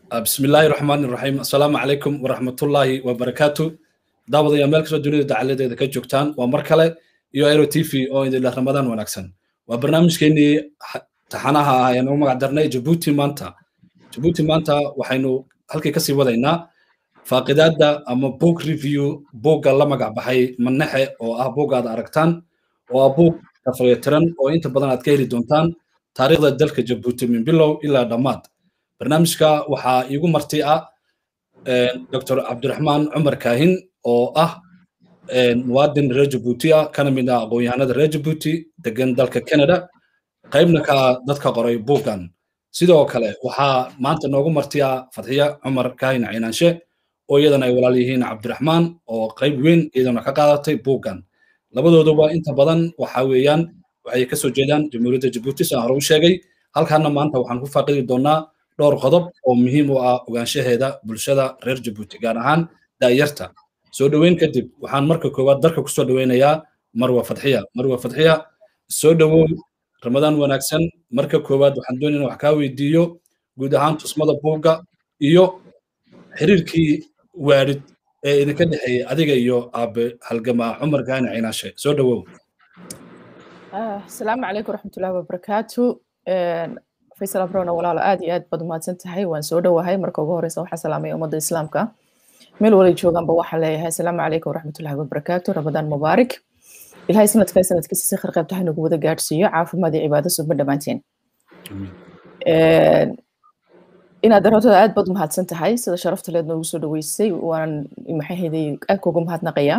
bismi illaahi raxmaani raxiim assalaamu calaykum waraxmatullaahi wabarakaatu daawadayaa meel kastoo dunida dacaladeeda ka joogtaan waa mar kale iyo aero t v oo idinleh ramadaan wanaagsan waa barnaamijkeenii taxanaha ah ayaan ugu magac darnay jabuuti maanta jabuuti maanta waxaynu halkii kasii wadaynaa faaqidaadda ama book review buugga la magac baxay manexe oo ah buugga aad aragtaan oo ah buug kafayatiran oo inta badan aad ka heli doontaan taariikhda dalka jabuuti min bilow ilaa dhammaad barnaamijka waxaa iigu marti ah dr cabdiraxmaan cumar kaahin oo ah muwaadin reer jabuuti ah kana mid ah aqoon-yahanada reer jabuuti degan dalka canada qaybna ka ah dadka qoray buuggan sidoo kale waxaa maanta noogu marti ah fadxiya cumar kaahin caynaanshe oo iyadana ay walaal yihiin cabdiraxmaan oo qayb weyn iyadana ka qaadatay buuggan labadooduba inta badan waxa weeyaan waxay kasoo jeedaan jamhuuriyadda jabuuti saan hore u sheegay halkaana maanta waxaan ku faaqidi doonaa dhowr qodob oo muhiim u ah ogaanshaheeda bulshada reer jabuuti gaar ahaan daayarta soo dhoweyn kadib waxaan marka koowaad darka kusoo dhoweynayaa marwa fadxiya marwa fadxiya soo dhowow ramadaan wanaagsan marka koowaad waxaan doonayna wax kaa weydiiyo guud ahaan tusmada buugga iyo xiriirkii waarid ee idinka dhexeeyey adiga iyo aabe halgamaa cumar gaani cinaashe soo dhowow asalaamu calaykum waraxmatullahi wabarakaatu faysal abrona walaalo aad iyo aad baad umahadsan tahay waan soo dhowahay marka ugu horeysa waxaa salaamaya ummadda islaamka meel walay joogaanba waxaan leeyahay asalaamu calaykum waraxmatullahi wabarakaatu ramadaan mubaarak ilahay sanadka sanadkiisa si khirqeybta haynagu wada gaadhsiiyo caafimaad iyo cibaado suba dhammaanteen inaad darootada aad baad umahadsan tahay sida sharafta leed noogu soo dhaweysay waan maxaheday aad kuugu mahadnaqayaa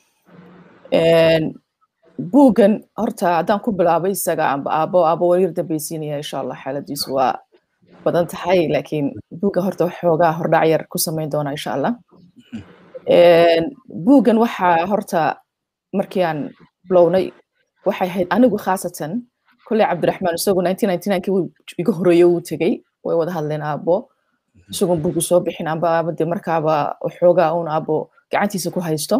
buuggan horta haddaan ku bilaabay isaga amba aabo aabo waryar dambeysiinaya insha allah xaaladiisu waa badan tahay laakiin buugga horta xoogaa hordhac yar ku samayn doona insha allah buuggan waxaa horta markii aan bilownay waxay ahayd anigu khaasatan kolley cabdiraxmaan isagu kii iga horeeye uu tegey way wada hadleen aabo isagoon buuggu soo bixin amba aaba de markaaba xoogaa uun aabo gacantiisa ku haysto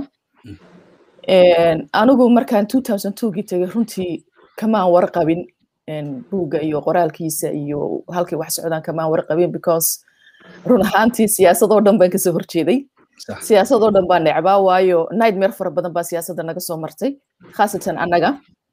anigu markaan gii tegay runtii kamaan warqabin buugga iyo qoraalkiisa iyo halkay wax socdaan kamaan warqabin because run ahaantii siyaasadoo dhan baan kasoo horjeeday siyaasadoo dhan baan necbaa waayo nightmare fara badan baa siyaasadda naga soo martay khaasatan annaga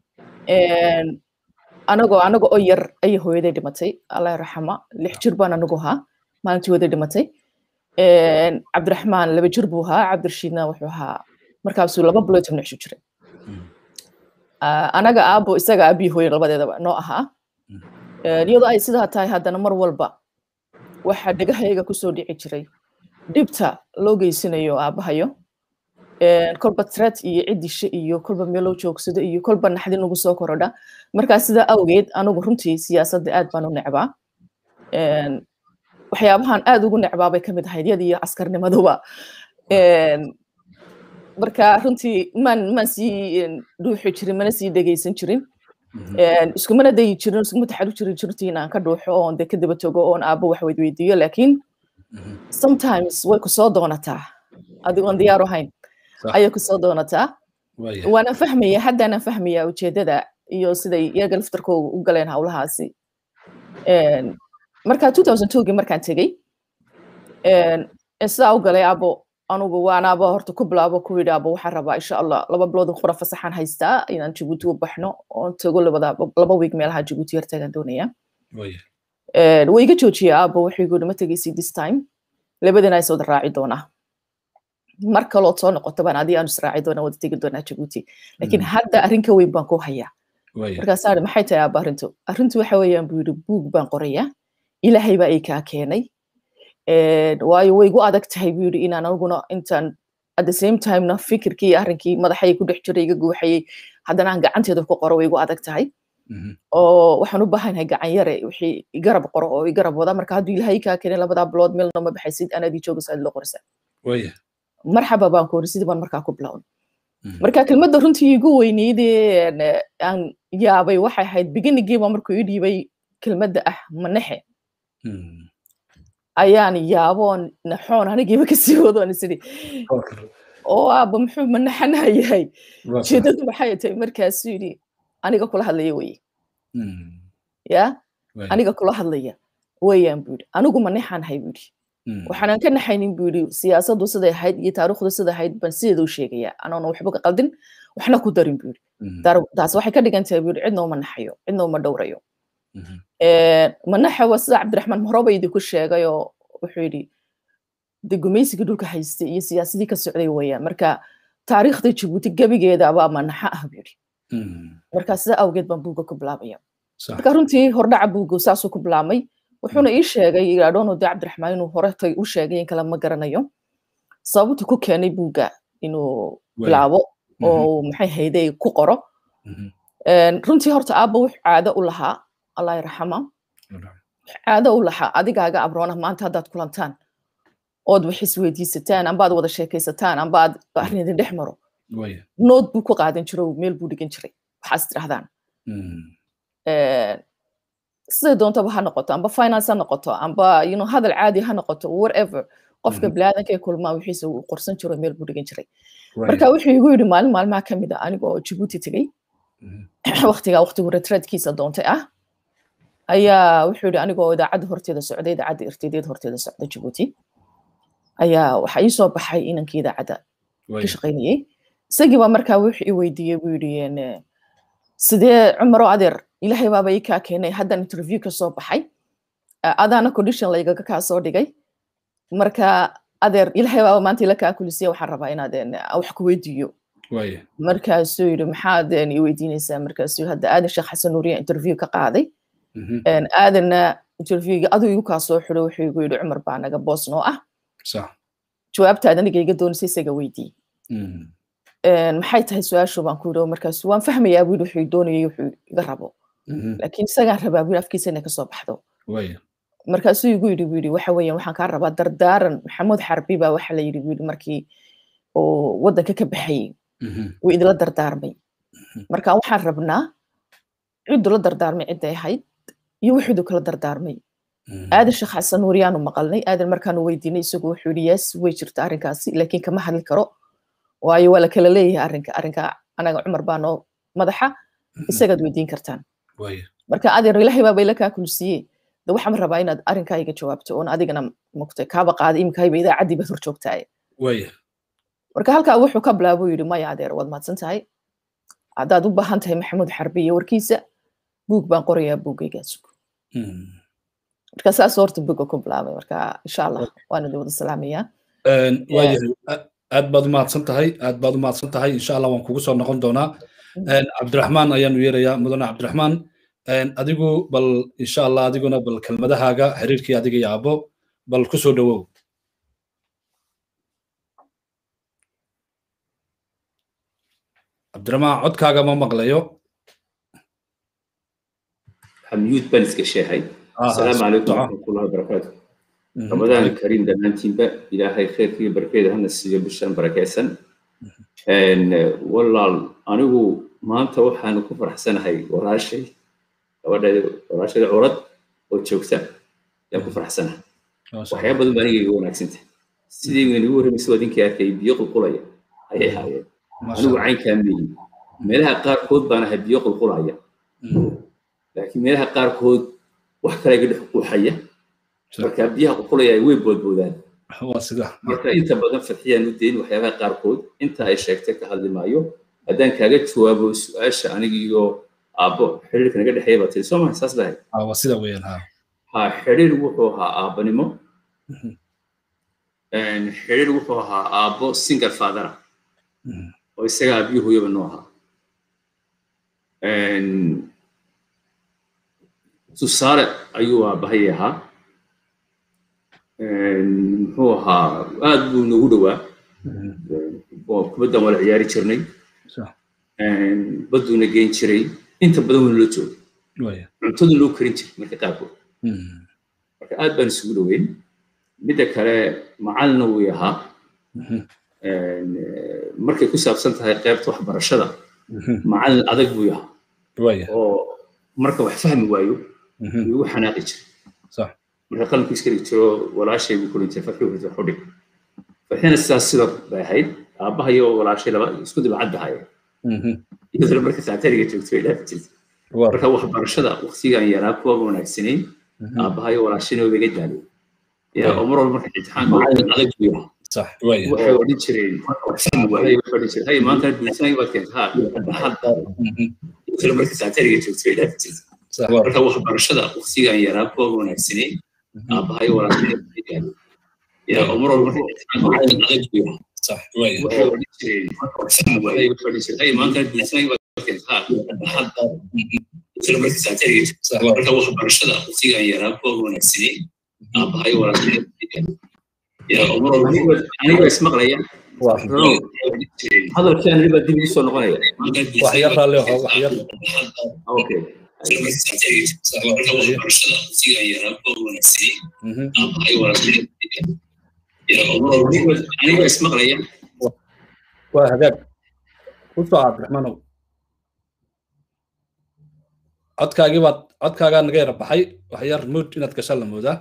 anagoo anaga oo yar ayay hooyaday dhimatay allah raxama lix jir baan anigu ahaa maalintii hooyaday dhimatay cabdiraxmaan laba jir buu ahaa cabdirashiidna wuxuu ahaa markaasuu laba bilood tobnac isu jiray anaga aabo isaga aabii hooye labadeedaba noo ahaa iyadoo ay sidaa tahay haddana mar walba waxa dhegahayga kusoo dhici jiray dhibta loo geysanayo aabahayo kolba tret iyo ciddishe iyo kolba meeloo joogsado iyo kolba naxdin ugu soo korodha markaa sidaa awgeed anigu runtii siyaasadda aad baan u necbaa waxyaabahan aad ugu necbaa bay kamid ahayd yad iyo askarnimaduba marka runtii maan maan sii dhuuxi jirin mana sii dhegeysan jirin iskumana dayi jirin iskuma taxadu jiri jirti inaan ka dhuuxo oon de ka daba togo oon aabo wax weydweydiiyo laakiin sometimes way kusoo doonataa adigoon diyaar ahayn ayay kusoo doonataa waana fahmaya haddaanan fahmaya ujeedada iyo siday iyaga laftarkooga u galeen howlahaasi marka gii markaan tegey sidaa u galay abo anugu waanaaba horta ku bilaabo ku yidhi abo waxaan rabaa insha allah laba bilood qura fasaxaan haystaa inaan jabuuti u baxno oon tago laba wiig meelaha jabuuti yar tagaan doonaya way iga joojiya abo wuxuu igu ma tegaysi this time labadina is wada raaci doonaa mar kalood soo noqoto baan adii aanu israaci doonaa wada tegi doonaa jabuuti laakiin hadda arrin ka weyn baan ku hayaa markaasaa maxay tahay aba arrintu arrintu waxa weeyaan buu yidhi buug baan qorayaa ilaahay baa ii kaa keenay waayo way igu adag tahay buu yidhi inaan aniguna intaan at the same timena fikirkii arrinkii madaxay ku dhex jiray iga guuxayay haddana aan gacanteeda ku qoro way igu adag tahay oo waxaan u baahanahay gacan yare wixii igarab qoro oo igarab wada marka hadduu ilaahay kaa keenay labadaa bilood meel nooma baxaysid anaadii joogaysa aad loo qorisa marxaba baan ku ori sidii baan markaa ku bilown marka kelmadda runtii igu weyneydee aan yaabay waxay ahayd beginnigiiba markuu ii dhiibay kelmadda ah manexe ayaan yaaboon naxoon anigiiba kasii wadoon isiri oo aaba muxuu manaxanaha yahay jeedadu maxay tahay markaasuu yidhi aniga kula hadlaya weye ya aniga kula hadlaya weeyaan buu yidhi anigu manexaan hay buu yidhi waxaanan ka naxaynin buu yidhi siyaasaddu siday ahayd iyo taariikhdu siday ahayd baan sideeda u sheegaya anoona waxba ka qaldin waxna ku darin buu yidhi taas waxay ka dhigan tahay buu yidhi cidna uma naxayo cidna uma dhowrayo manaxa waa sida cabdiraxmaan mahroba idinku sheegay oo wuxuu yidhi de gumaysigii dhulka haystay iyo siyaasadii ka socday weeyaan marka taariikhda jabuuti gebigeeda abaa manaxa ah buu yidhi marka sida awgeed baan buugga ku bilaabaya marka runtii hordhaca buugga saasuu ku bilaabmay wuxuuna ii sheegay idhaadoonu de cabdiraxmaan inuu horetay u sheegay in kale ma garanayo sababtu ku keenay buugga inuu bilaabo oo maxay hayday ku qoro runtii horta aabba wux caado u lahaa allah yarxama caado u lahaa adigaaga abroona maanta haddaad kulantaan ood wax isweydiisataan amba aad wada sheekaysataan amba aad arrin idin dhex maro nood buu ku qaadan jiro meel buu dhigan jiray waxaas tirahdaan siday doontaba ha noqoto amba finance ha noqoto amba you know hadal caadi ha noqoto whatever qofka biniaadanka ee kulmaa wixiisa uu qorsan jiro meel buu dhigan jiray marka wuxuu igu yidhi maalin maalmaha ka mid a aniga oo jabuuti tegey waqtigaa waqtigu retreadkiisa doontay ah ayaa wuxuu yidhi aniga oo idaacadda horteeda socday idaacadda irtideed horteeda socda jabuuti ayaa waxa ii soo baxay inankii idaacadda ka shaqaynayey isagii baa markaa wuxuu i weydiiyey buu yidhi sidee cumaro adeer ilaahay baaba ii kaa keenay haddan interview ka soo baxay adaana condition laygaga kaa soo dhigay marka adeer ilaahay baaba maanta ila kaa kulisiya waxaan rabaa inaad wax ku weydiiyo markaasuu yidhi maxaad i weydiinaysaa markaasuu hadda aadan sheekh xasan nuuriya interview ka qaaday aadanna interviewga aduu igu kaa soo xiro wuxuu igu yidhi cumar baa naga boos noo ah jawaabtaad aniga iga doonaysa isaga weydii maxay tahay su-aashu baan ku yidhi markaasu waan fahmayaa buu yidhi wuxuu doonayay wuxuu iga rabo laakiin isagaan rabaa buu afkiisa inay kasoo baxdo markaasuu igu yidhi buu yidhi waxa weeyaan waxaan kaa rabaa dardaaran maxamuud xarbi baa waxa la yidhi buu yidhi markii uu waddanka ka baxayey wuu idila dardaarmay marka waxaan rabnaa cidu la dardaarmay cidday ahayd iyo wuxuudu kala dardaarmay aadan sheekh xasan nuuriyaanu maqalnay aadan markaanu weydiinay isagu wuxuu yidhi yes way jirta arrinkaasi laakiin kama hadli karo waayo waa la kala leeyahay arrinka arrinka anaga cumar baa noo madaxa isagaad weydiin kartaan marka adeer ilaahay baaba ila kaa kulsiye de waxaan rabaa inaad arrinkaa iga jawaabto oon adigana mugtay kaaba qaaday imikayba idaacaddii baad hor joogtaaye marka halkaa wuxuu ka bilaabuu yidhi maya adeer waad mahadsan tahay haddaad u baahan tahay maxamuud xarbi iyo warkiisa buug baan qorayaa buuggaygaas marka saas horta buugga ku bilaabay marka insha allah waana di wada salaamayaa waayahay aad baad umahadsan tahay aad baad umahadsan tahay insha allah waan kugu soo noqon doonaa cabdiraxmaan ayaanu yeerayaa mudane cabdiraxmaan adigu bal insha allah adiguna bal kelmadahaaga xiriirkii adiga iyo aabo bal ku soo dhowow cabdiraxmaan codkaaga ma maqlayo xamyuud baan iska sheehay asalaamu calaykum waraxmatullahi wabarakaatu ramadaan kariim dhammaantiinba ilaahay khayrkiiyo barkeeda hana siiyo bishan barakaysan walaal anigu maanta waxaanu ku faraxsanahay walaashay gabadheeda walaashada curad oo joogta yaan ku faraxsanahay waxyaa badan baa aniga iga wanaagsantah sidii inagu warramaysa adinkii arkay biyo qulqulaya ayay haayeen anigu caynkaa meeyi meelaha qaarkood baan ahay biyo qulqulaya laakiin meelaha qaarkood wax kale iga dhex quuxaya marka biyaha qulqulaya way boodboodaan marka inta badan fadxiyaan u dayn waxyaabaha qaarkood inta ay sheegtay ka hadli maayo haddaan kaaga jawaabo su-aasha aniga iyo aabbo xiriirka naga dhexeeya baa tiri soo maha saas lahay sida weeyaan ha ha xiriir wuxuu ahaa aabbanimo xiriir wuxuu ahaa aabbo single fathera oo isaga aabiyo hooyaba noo ahaa tusaale ayuu aabbahay ahaa muxuu ahaa aad buu nagu dhowaa kubaddan wala ciyaari jirnay badduuna geyn jiray inta badan waynu la joogay cuntadu loo karin jiray marka qaarkood marka aad baan isugu dhoweyn midda kale macalina wuu ahaa markay ku saabsan tahay qaybta waxbarashada macalin adag buu ahaa oo marka wax fahmi waayo igu xanaaqi jiray marka qalanku iska dhig jiro walaashay buu kulin jiray farxii wax u dhig farxina sidaas sidoo bay ahayd aabbaha iyo walaashay laba isku dibacad bahaya iyadoo marka saatariga joogto way dhaafi jirtay marka waxbarashada waqtigaan yaraa kuwa wanaagsanayn aabbaha iyo walaashayna way iga daalay ya oo mar walba marka imtixaanka adag buu yahay صح وي waxay odhan jireen waxay odhan jireen hay maanta bulshada baad keenta ha dhaxal kala marka saatariga joogtay dhaaf jirta صح marka waxbarashada waqtigan yaraa kuwa wanaagsanay aabahay walaalkay ya oo mar walba marka imtixaanka adag buu yahay صح وي waxay odhan jireen waxay odhan jireen hay maanta bulshada baad keenta ha dhaxal kala marka saatariga صح marka waxbarashada waqtigan yaraa kuwa wanaagsanay aabahay walaalkay ya oo mar walba aniga ismaqlaya hadalkii aniga dib igu soo noqonaya وحير له وحير okay aniga ismaqlaya وهذاك وصو عبد الرحمن codkaagii baad codkaagaa naga yara baxay waxyar mood inaad gashaan la moodaa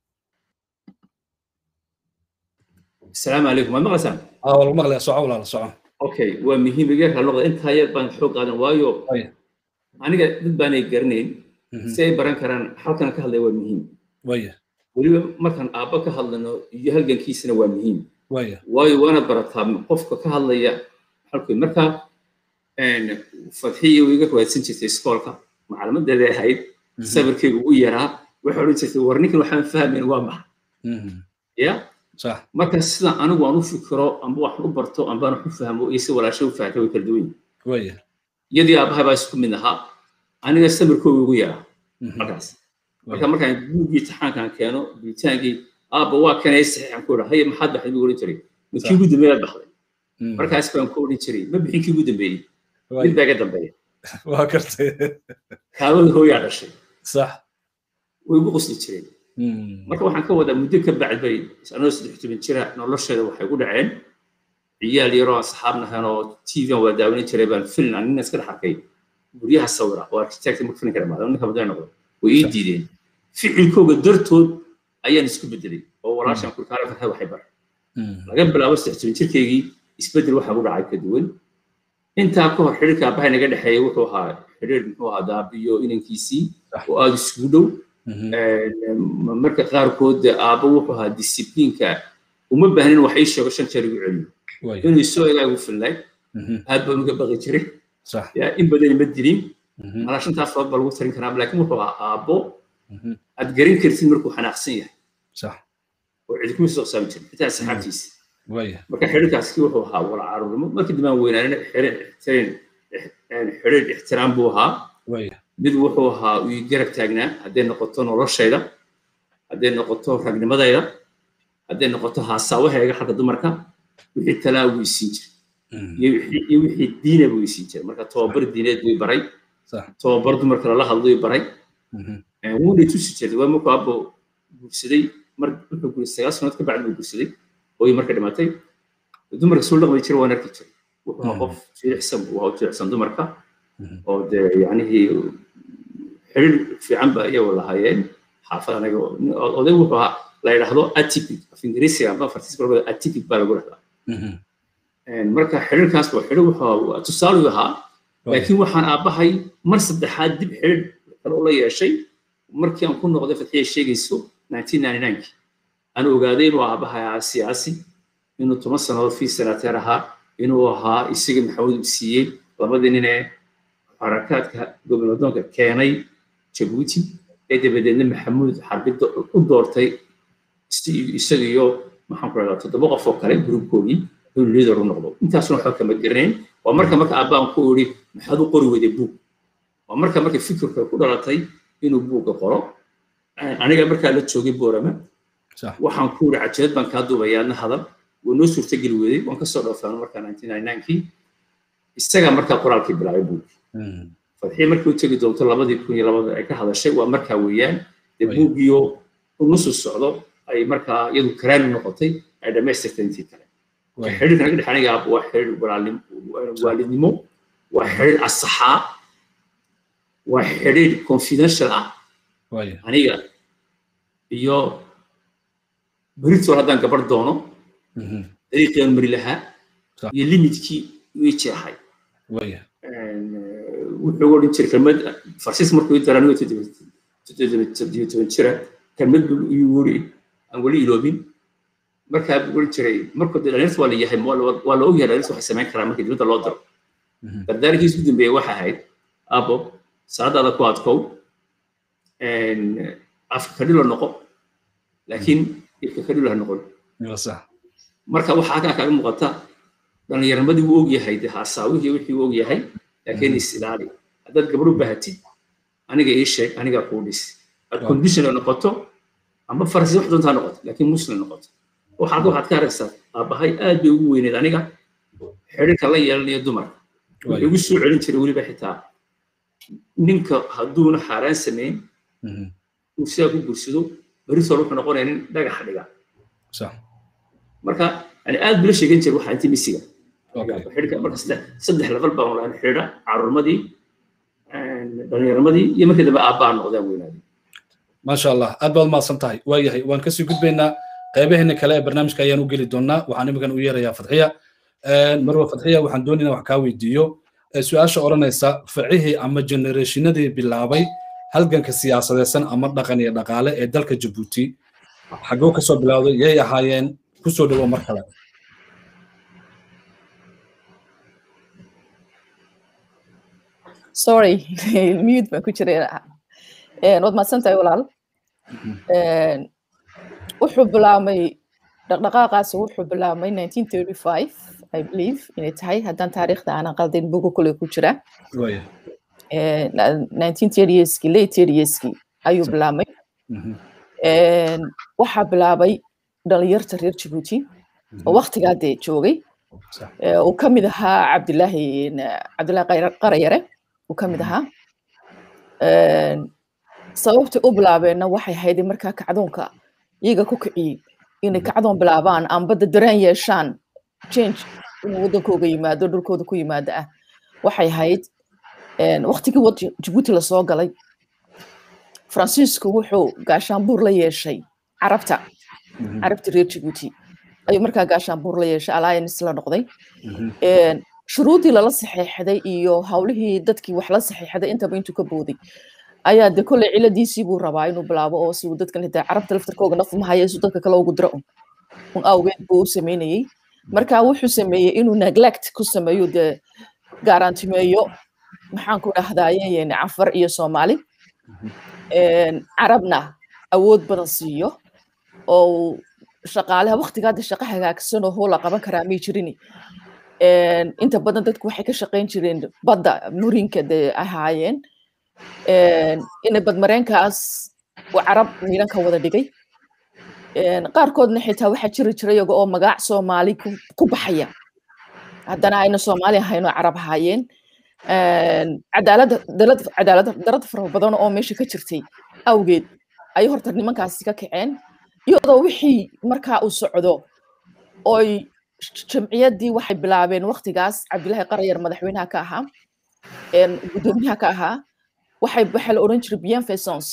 asalaamu calaykum waad maqlaysaan aa waa lagu maqlayaa soco walaala soco okay waa muhiim iga kala noqda intaa yar baan xoog qaadan waayo Waya. aniga dad baanay garanayn Mhm. si ay baran karaan halkan ka hadlaya waa muhiim waya weliba markaan aabba ka hadlano iyo halgankiisana waa muhiim waya waayo waana barataa qofka ka hadlaya halkii marka fadxiya iga rawaadsan jirtay iskoolka macalamadeeda ahayd Mhm. sabirkayga ugu yaraa waxay odhan jirtay war ninkan waxaan fahmayn waa maxa Mhm. ya صح marka sida anigu aan u fikiro amba waxaan u barto amba aan wax u fahmo iyo si walaashay u fahamta way kala duwan yihiin waya iyadii aabahay baa isku mid ahaa aniga sabirkooga ugu yaraa Mhm. markaas marka markaan buuggii taxaankaan keeno bitaankii aabba waa kanay saxiixan ku odhan haye maxaad baxday buu odhan jiray ma kii ugu dambeeyaad baxday Mhm. markaas baan ku odhan jiray ma bixin kii ugu dambeeyey mid Waya. baa iga dambeeya waa kartay kaabada hooyaa dhashay صح way igu qosli jireen Mhm. marka waxaan ka wadaa muddo ka bacd bay anoo saddex toban jira nolosheeda waxay ku dhaceen ciyaal yaroo asxaab nahan oo tv aan waa daawanin jiray baan filin anina iska dhex arkay guryaha sawira oo architect marka filinka dhamaada ninka badan noqdo way ii diideen ficilkooga dartood ayaan isku bedelay oo walaashan kurkaale farxad waxay bar Mhm. laga bilaabo saddex toban jirkaygii isbedel waxaa ku dhacay ka duwan intaa ka hor xidhiirka aabbahay naga dhexeeya wuxuu ahaa xidhiir muxuu ahaa daabiyo inankiisii Sax. oo aada isugu dhow Mhm. Een, marka qaarkood aabba wuxuu ahaa discipliinka uma baahnin wax ii sheego shan jeer igu celiyo waya inuu soo egaa igu filnay Mhm. aad baan uga baqi jiray صح yaa in badan ma dilin Mhm. malaa shantaas fadood baa lagu tarin karaa laakiin wuxuu ahaa aabbo Mhm. aad garin kartid markuu xanaaqsan yahay صح oo cidi kuma soo qsaami jirin xitaa saxaabtiisa waya marka xidhiirkaasi wuxuu ahaa wala caruurnimo markii dambaan weynaanina xidhiir ixtiraam xidhiir ixtiraam buu ahaa waya mid wuxuu ahaa uu ii garab taagnaa hadday noqoto noloshayda hadday noqoto ragnimadayda hadday noqoto haasaawaheega xagga dumarka wixii talaa wuu isiin jiray Mhm. iyo wixii- iyo wixii diina buu isiin jiray marka tobabar diineed buu i baray صح tobabar dumarka lala hadlo i baray Mhm. Eh, wuuna i tusi jiray waa markuu abbo guursaday mar wuxuu guuray sagaal sanood ka bacdi buu guursaday hooyo marka dhimatay dumarka soo dhaqmi jiray waan arki jiray wuxuu ahaa Mhm. qof jilicsan buu ahaa u jilicsan dumarka Mhm. oo dee yacnihii xiriir fiican ba iyagu lahaayeen xaafad anaga oo- oo- oday wuxuu ahaa la yidhaahdo atypic af ingiriisiga amba fartiis barkooda atypic baa lagu dhahdaa Mhm. Een, marka xiriirkaas waa xiriir wuxuu ahaa tusaale u ahaa waya laakiin waxaan aabbahay mar saddexaad dib xiriir kale ula yeeshay markii aan ku noqday fatxiya sheegayso 1999 aan ogaaday inuu aabbahay ahaa siyaasi inuu toban sannadood fii senateer ahaa inuu ahaa isaga maxamuud uu siiyey labadii nin ee xarakaadka goboladoonka keenay jabuuti ee dabadeedna maxamuud xarbidda u doortay si- isaga iyo maxaan ku rahdaa toddoba qof oo kale gruubkoodii inuu liider u noqdo intaasuna waxba kama garanayn waa marka marka abbaan ku iri maxaad u qori weyday buug waa marka marka fikirka ku dhalatay inuu buugga qoro aniga markaa la joogay boorama صح waxaan ku iri cajeed baan kaa duubaya adna hadal wuu noo suurtageli weeyey waan kasoo dhoofaan markaa 1999kii isagaa markaa qoraalkii bilaabay buug Mhm. fadxiye markii u tegi doonto labadii kun iyo labada ay ka hadashay waa markaa weeyaan dee Way. buuggiyo unusu socdo ay markaa iyadu karaani noqotay ay dhammaystirtay intii kale waya xiriirka naga dhexaniga aab waa xiriir walaalnim- waalidnimo waa xiriir asaxaa waa xiriir confidential ah waya aniga iyo beritol haddaan gabar doono Mhm. dariiqii aan mari lahaa Sax. iyo limitkii ii jeexay waya wuxuu odhan jiray kelmad farsiis markuu ii daraa anigo toddoba toban jira kelmad buu igu yiri aan weli iloobin markaa oran jiray markuu dee dhalinyarta waa la yahay waa la ogyahay dhalinyarta waxay samayn karaan markii dibadda loo diro dardaarkiis ugu dambeeye waxa ahayd abo saacadaada ku adkow afka kadhilo noqo laakiin ilka kadhilo ha noqon marka waxaa halkaa kaaga muuqata dhallinyarnimadii wuu ogyahay de haasaawihii wixii wuu ogyahay laakiin is ilaali haddaad gabadho bahatid aniga ii sheeg anigaa kuu dhis aad condition noqoto ama farasi wax doontaa noqoto laakiin muslim noqoto waxaad waxaad ka aragsaa aabbahay aad bay ugu weyneed aniga xidhiirka la yeelanayo dumarka wuxuu igu soo celin jiray weliba xitaa ninka hadduuna xaaraan samayn uu sidaa ku gursado beritol wuxuu noqonaya nin dhagax dhiga marka yani aad bula sheegan jiray waxaa inti misiga xidhka marka saddex level baan lahayn xidha caruurnimadii dhallinyarnimadii iyo markii dambe aabbaa noqdaan weynaaday maasha allah aad baad umahadsan tahay waayahay waan kasii gudbaynaa qaybaheena kale ee barnaamijka ayaan u geli doonaa waxaan imigan u yeerayaa fadxiya marwa fadxiya waxaan doonaynaa wax kaa weydiiyo su-aasha odhanaysa ficihii ama genereeshinadii bilaabay halganka siyaasadeysan ama dhaqan iyo dhaqaale ee dalka jabuuti xaggoo kasoo bilowday yay ahaayeen kusoo dhowo mar kale sorry mute baan ku jiray waad mahadsan tahay walaal wuxuu bilaabmay dhaqdhaqaaqaasi wuxuu bilaabmay 1935 i believe inay tahay haddaan taariikhda aanan qaldayn buga kule ku jira 1930skii late 30skii ayuu bilaabmay waxaa bilaabay dhalinyarta reer jabuuti oo waktigaa dee joogay uu ka mid ahaa cabdilaahi cabdillahi qarayare uu ka mid ahaa sababta u bilaabeenna waxay ahayd markaa kacdoonka iyaga ku kiciyey inay kacdoon bilaabaan ambadda dareen yeeshaan change inuu waddankooga yimaado dhulkooda ku yimaado ah waxay ahayd waktigii jabuuti lasoo galay faransiisku wuxuu gaashaanbuur la yeeshay carabta carabta reer jabuuti ayuu markaa gaashaanbuur la yeeshay alliance la noqday shuruudii lala saxeexday iyo hawlihii dadkii wax la saxeexday intaba intuu ka booday ayaa de kolley ciladiisii buu rabaa inuu bilaabo oo si uu dadkan hitaa carabta laftarkooga naf mahaya si dadka kale ugu diro un un awgeed buu u sameynayey marka wuxuu sameeyey inuu neglect ku sameeyo dee garantimeeyo maxaan ku dhahdaye cafar iyo soomaali carabna awood badan siiyo oo shaqaalaha waktigaada shaqo hagaagsan oo hoola qaban karaa may jirini inta badan dadku waxay ka shaqayn jireen badda murinka de ahaayeen ina badmareenkaas uu carab miilan ka wada dhigay qaarkoodna xitaa waxaa jiri jira iyaga oo magac soomaali ku baxaya haddana ayna soomaali ahayn oo carab ahaayeen cadaalad darada fara badan oo meesha ka jirtay awgeed ayay horta nimankaasi ka kaceen iyadoo wixii markaa uu socdo oy jamciyaddii waxay bilaabeen waktigaas cabdilaahi qarayar madaxweynaha ka ahaa gudoomiyaha ka ahaa waxay waxaa la oran jiray bien faisance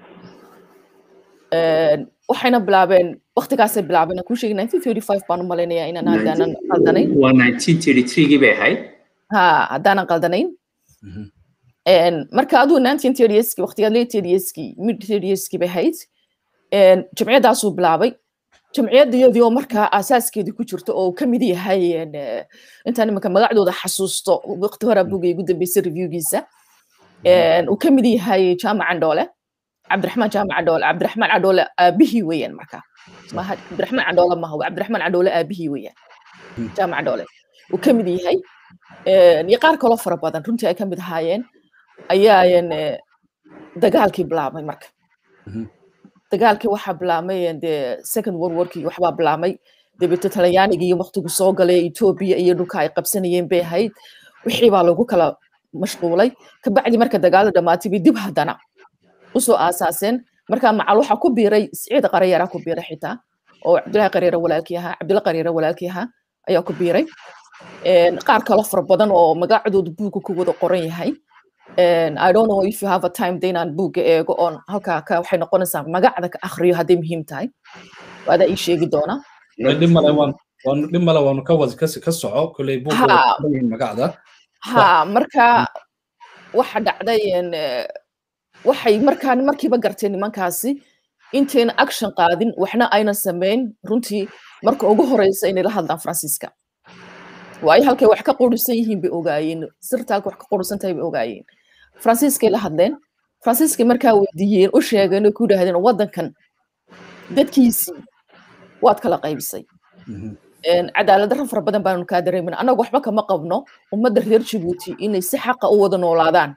waxayna bilaabeen waktigaasay bilaabeen kuu sheegi 1935 baan u malaynayaa inaan haddaanan qaldanayn waa 1933gii bay ahayd ha haddaanan qaldanayn marka aduu 1930skii waktigaa late 30skii mid 30skii bay ahayd jamciyaddaasuu bilaabay jamciyadiyadii oo markaa asaaskeedii ku jirto oo ka mid yahay intaan imanka magacdooda xasuusto waqti hore bugay ugu dambeysay reviewgiisa uu ka mid yahay jaamac candhoole cabdiraxmaan jaamac candhoole cabdiraxmaan candhoole aabihii weeyaan marka maha cabdiraxmaan candhoole maha waa cabdiraxmaan candhoole aabihii weeyaan jaamac candhoole uu ka mid yahay iyo qaar kaloo fara badan runtii ay ka mid ahaayeen ayaayan dagaalkii bilaabmay marka dagaalkii waxaa bilaabmay de second world warkii waxbaa bilaabmay dabeeto talyaanigii waqtigu soo galay etoobiya iyo dhulka ay qabsanayeen bay ahayd wixii baa lagu kala mashquulay kabacdi marka dagaalada dhamaatay bay dib haddana usoo aasaaseen marka macal waxaa ku biiray siciid qarayara ku biiray xitaa oo cabdillahi qareere walaalkii ahaa cabdilla qareere walaalkii ahaa ayaa ku biiray qaar kalo fara badan oo magacdooda buugga ku wada qoran yahay I don't know if you have a time de inaan buugga eego oon halkaa ka waxay noqonaysaa magacda ka akhriyo hadday muhiim tahay waadaa ii sheegi doona dhib male waan dhib male waanu ka wada ka soco koley buugga magacda ha marka waxa dhacday waxay markaa markiiba garteen nimankaasi intayna action qaadin waxna ayna samayn runtii marka ugu horeysa inay la hadlaan faransiiska waayo halkay wax ka qurisan yihiin bay ogaayeen sirta halka wax ka qurisan tahay bay ogaayeen faransiiskay la hadleen faransiiskay markaa weydiiyeen u sheegeen oo ku yidhaahdeen waddankan dadkiisii waad kala qaybisay cadaalad darro fara badan baanu kaa dareemin annagu waxba kama qabno ummadda reer jabuuti inay si xaqa u wada noolaadaan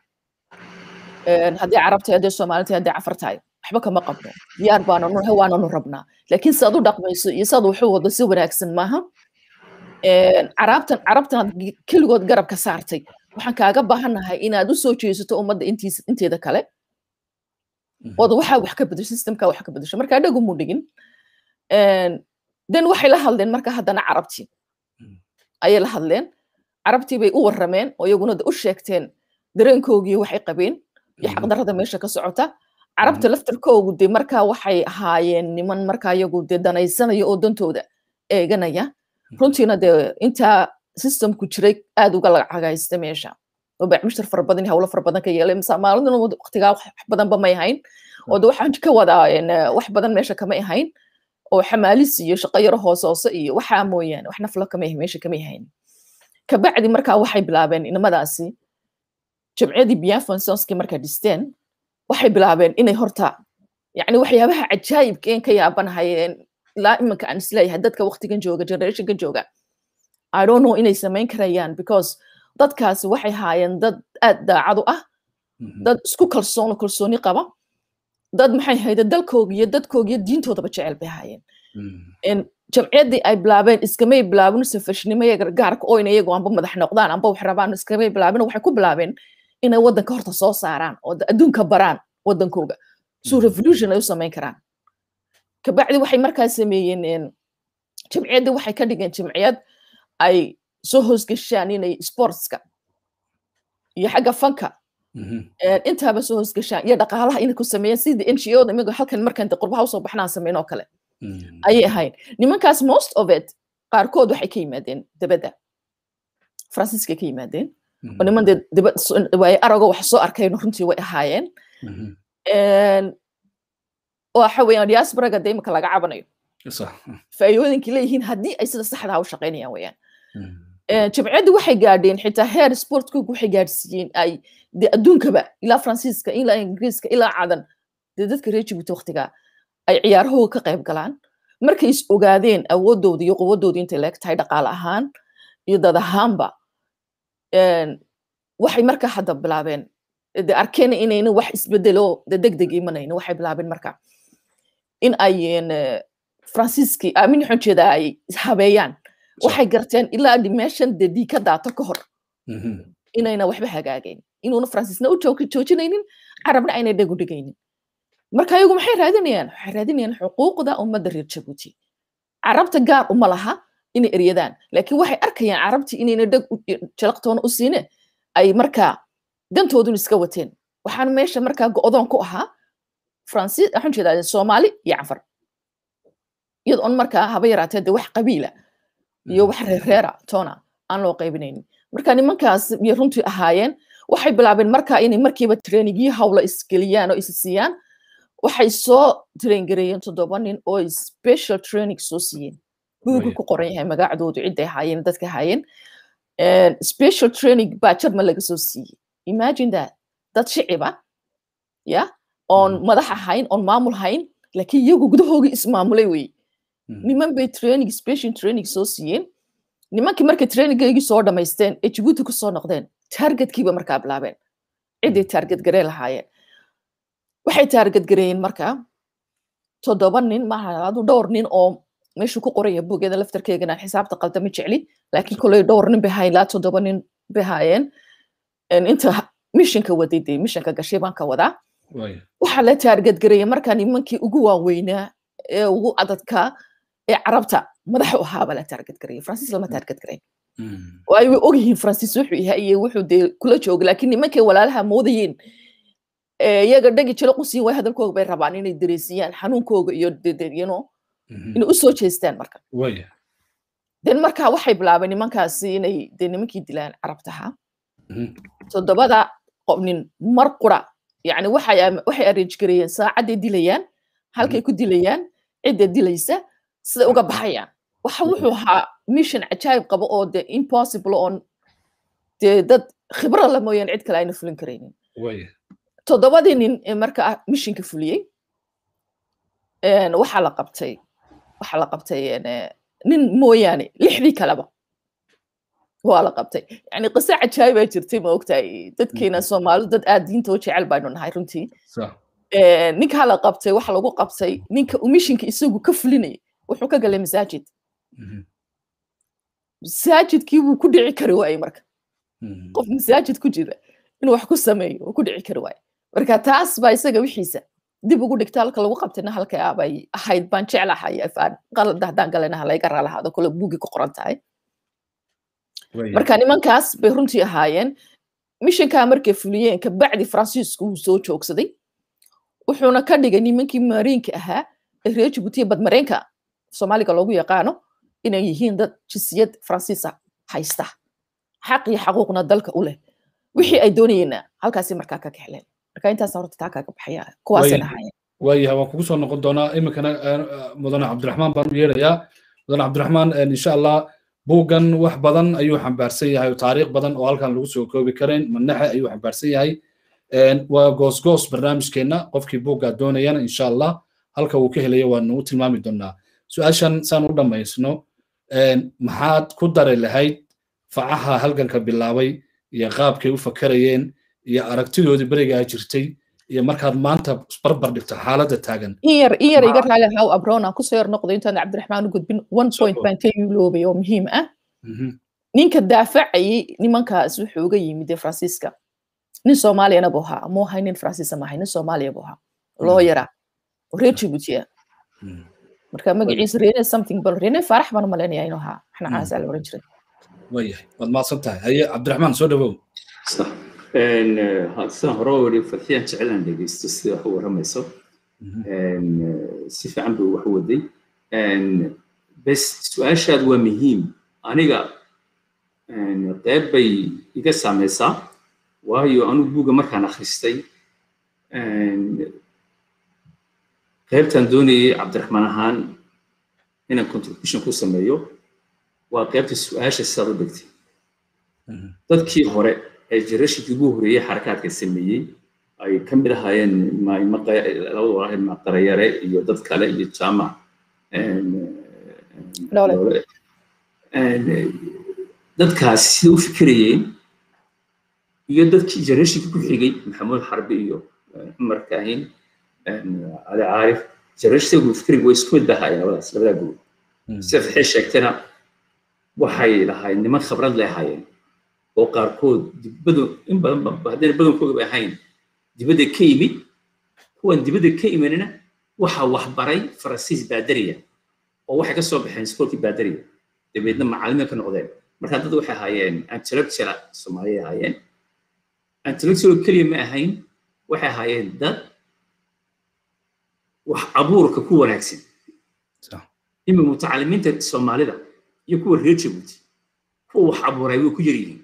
haddii carab tahay haddii soomaali tahay haddii cafar tahay waxba kama qabno diyaar baananu nahay waananu rabnaa laakiin si aad u dhaqmayso iyo si aad waxu wado si wanaagsan maaha carabtan carabtan keligood garabka saartay waxaan kaaga baahannahay inaad u soo jeesato ummadda intiisa inteeda kale ood waxaa wax ka bedesho systemka wax ka bedesho marka adhagu mu dhigin den waxay la hadleen marka haddana carabtii ayay la hadleen carabtii bay u warrameen oo iyaguna u sheegteen dareenkoogii waxay qabeen iyo xaqdarrada meesha ka socota carabta laftarkoogu de markaa waxay ahaayeen niman markaa iyagu de danaysanaya oo dantooda eeganaya runtiina de intaa systemku jiray aad uga lacagaysta meesha oo bacmushtar fara badan hawlo fara badan ka yeelay maalmaduna waqtigaa wax badanba may ahayn oo de waxaan ka wadaa wax badan meesha kamay ahayn oo xamaalis iyo shaqo yaro hoose hoose iyo waxaa mooyaane wax nafla kamay meesha kamay ahayn kabacdi markaa waxay bilaabeen inamadaasi jamciyadii biafonsonski markaa dhisteen waxay bilaabeen inay horta yani waxyaabaha cajaayibkeen ka yaabanahayeen ilaa iminka aan isleeyahay dadka waqtigan jooga generationkan jooga i don't know inay samayn karayaan because dadkaasi waxay haayeen dad aad daacadu ah dad isku kalsoon kalsooni qaba dad maxay hayde dalkooga iyo dadkooga iyo diintoodaba jecel bay haayeen jamciyaddii ay bilaabeen iskamay bilaabin safashnimo iyo gargaarka oo ina iyagu amba madax noqdaan amba wax rabaan iskamay bilaabin waxay ku bilaabeen inay waddanka horta soo saaraan oo adduunka baraan waddankooga suu revolution ay u samayn karaan kabacdi waxay markaa sameeyeen jamciyaddii waxay ka dhigeen jamciyad ay soo hoosgashaan inay sportska iyo xagga fanka intaaba soo hoosgashaan iyo dhaqaalaha inay ku sameeyeen sidii n g o da imiga halkan markan de qurbaha usoo baxnaan sameyn oo kale ayay ahayd nimankaas most of it qaarkood waxay ka yimaadeen dabadda faransiiska ka yimaadeen oo niman dee dibad waaye arago wax soo arkayno runtii way ahaayeen waxa weeyaan diasporaga de imika laga cabanayo faa'iidooyinkii leeyihiin haddii ay sida saxdaa u shaqaynayaan weeyaan jamciyaddii waxay gaadheen xitaa heer sportkoogu waxay gaadhsiiyeen ay de adduunkaba ilaa faransiiska ilaa ingiriiska ilaa cadan dee dadka reer jibuuti waqtigaa ay ciyaarahooga ka qayb galaan markay is ogaadeen awoodooda iyo quwadooda intay leeg tahay dhaqaale ahaan iyo dad ahaanba waxay marka hadda bilaabeen de arkeen inayna wax isbedelo de deg deg imanayna waxay bilaabeen marka in ay faransiiskii aamin waxaan jeedaa ay habeeyaan waxay garteen ilaa meeshan de dii ka daato ka hor inayna waxba hagaagayn inuuna faransiisna u joojinaynin carabna aynay dhegu dhigaynin marka ayagu maxay raadinayaan waxay raadinayaan xuquuqda ummadda reer jabuuti carabta gaar uma laha inay eryadaan laakiin waxay arkayaan carabtii inayna dheg jalaqtoona u siine ay markaa dantoodun iska wateen waxaan meesha markaa go'doon ku ahaa faransiis waxaan jeedaa soomaali iyo cafar iyada on markaa haba yaraatee de wax qabiila iyo wax reereera toona aan loo qaybinaynin marka nimankaas iyo runtii ahaayeen waxay bilaabeen markaa inay markiiba trainingyo hawla isgeliyaan oo is siiyaan waxay soo traingareeyeen toddoba nin oo special training soo siiyeen buugu ku qoran yahay magacdoodu cidday ahaayeen dadka ahaayeen special training baa jarma laga soo siiyey imagine that dad shiciba ya oon madax ahayn oon maamul hayn laakiin iyagu gudahoogii ismaamulay wey niman bay training special training soo siiyeen nimankii markay traininggeygii soo dhamaysteen ee jibuuti ku soo noqdeen targetkiiba markaa bilaabeen ciday target gareen lahaayeen waxay target gareeyeen markaa toddoba nin maaha adu dhowr nin oo meeshu ku qoraya bugeeda laftarkeegana xisaabta qalda ma jecli laakiin koley dhowr nin bay hayn laa toddoba nin bay haayeen inta mishinka waday dee mishinka gashay baan ka wadaa waxaa la target gareeya markaa nimankii ugu waaweynaa ee ugu adadkaa ee carabta madax u ahaaba la target gareeya faransiis lama target gareyn waayo way ogyihiin faransiis wuxuu yahay iyo wuxuu dee kula jooga laakiin nimankay walaalaha moodayeen iyaga dhagi jilo qusiin way hadalkooga bay rabaan inay dareesiyaan xanuunkooga iyo you inay u soo jeestaan marka den marka waxay bilaabeen nimankaasi inay de nimankii dilaan carabtaha toddobada nin mar qura yani waxay arrange gareeyeen saacadday dilayaan halkay ku dilayaan cidda dilaysa sida uga baxayaan waxa wuxuu ahaa mission cajaayib qabo oo de impossible oon dee dad khibro la mooyaan cid kale ayna fulin karaynin toddobadii nin marka missionka fuliyey waxaa la qabtay waxaa la qabtay nin mooyaane lixdii kaleba waa la qabtay yani qiso cajaayibaa jirtay ma ogtahay dadkeena soomaalidu dad aad diinta u jecel baynu nahay runtii ninkaa la qabtay waxa lagu qabtay ninka uu mishinka isagu ka fulinayay wuxuu ka galay masaajid masaajidkii wuu ku dhici kari waayey marka qof masaajid ku jira inuu wax ku sameeyo wuu ku dhici kari waaye marka taas baa isaga wixiisa dib ugu dhigta halka lagu qabtayna halka bay ahayd baan jeclahay afaan qalad haddaan galana halayga raalahaado kole buugi ku qoran tahay marka nimankaas bay runtii ahaayeen mishankaa markay fuliyeen kabacdi faransiisku wuu soo joogsaday wuxuuna ka dhigay nimankii mariinka ahaa ee reer jibuutiya badmareenka soomaaliga loogu yaqaano inay yihiin dad jinsiyad faransiisa haysta xaq iyo xaquuqna dalka u leh wixii ay doonayeenna halkaasi markaa ka kexleen marka intaas horta taa kaaga baxaya kuwaasay ahaayeen waayahay waan kugu soo noqon doonaa iminkana mudane cabdiraxmaan baan u yeerayaa mudane cabdiraxmaan insha allah buuggan wax badan ayuu xambaarsan yahay taariikh badan oo halkan lagu soo koobi karayn manaxe ayuu xambaarsan yahay waa goosgoos barnaamijkeenna qofkii buuggaa doonayana insha allah halka uu ka helaya waa nagu tilmaami doonaa su-aashan saan u dhammaysno maxaad ku dari lahayd facaha halganka bilaabay iyo qaabkay u fakarayeen iyo aragtidoodii berigaa jirtay iyo markaad maanta barbar dhigto xaaladda taagan in yar in yar iga raali haw abrona kusoo yar noqdo intaan cabdiraxmaan u gudbin one point baan ka yuuloobay oo muhiim ah ninka daafacayay nimankaas wuxuu uga yimid faransiiska nin soomaaliyana buu ahaa muu ahay nin faransiisa maahay nin soomaaliya buu ahaa loo yaraa oo reer jibuutiya marka magaciisa rene something bal rene faarax baan u malaynaya inuu ahaa waxna caasaa la oran jiray waayahay waad mahadsan tahay haye cabdiraxmaan soo dhawow sidaan hore weli fadxiyaan jecelaan dhegeysto sida wax u waramayso si fiican buu wax u waday bes su-aashaad waa muhiim aniga qeyb bay iga saameysaa waayo anigu buugga markaan akhristay qeybtaan doonayay cabdiraxmaan ahaan inaan contribution ku sameeyo waa qeybta su-aasha sidaad u dhigtay dadkii hore ee jirashikii ugu horeeyey xarakaadka sameeyey ay ka mid ahaayeen labada walaahid maqarayare iyo dad kale iyo jaamac dadkaasi sida u fikirayeen iyo dadkii generatinkii ku xigay maxamuud xarbi iyo cumar kaahin cali caarif generatinkii fikriga way isku mid bahaayeen labadaas labadaa group sida fixii sheegtana waxay lahaayeen niman khibrad leh ahaayeen oo qaarkood dibadu in badan haddayna badankooda bay ahayn dibadda ka yimid kuwan dibadda ka imanina waxaa waxbaray faransiis baadariya oo waxay ka soo baxeen iskoolkii baadariya dabeedna macallimiin ka noqdeen marka dad waxay ahaayeen intellectual soomaaliya ahaayeen intellectual keliya ma ahayn waxay ahaayeen dad wax abuurka ku wanaagsan ima mutacalimiinta soomaalida iyo kuwa reer jabuuti kuwa wax abuuray way ku yaryihiin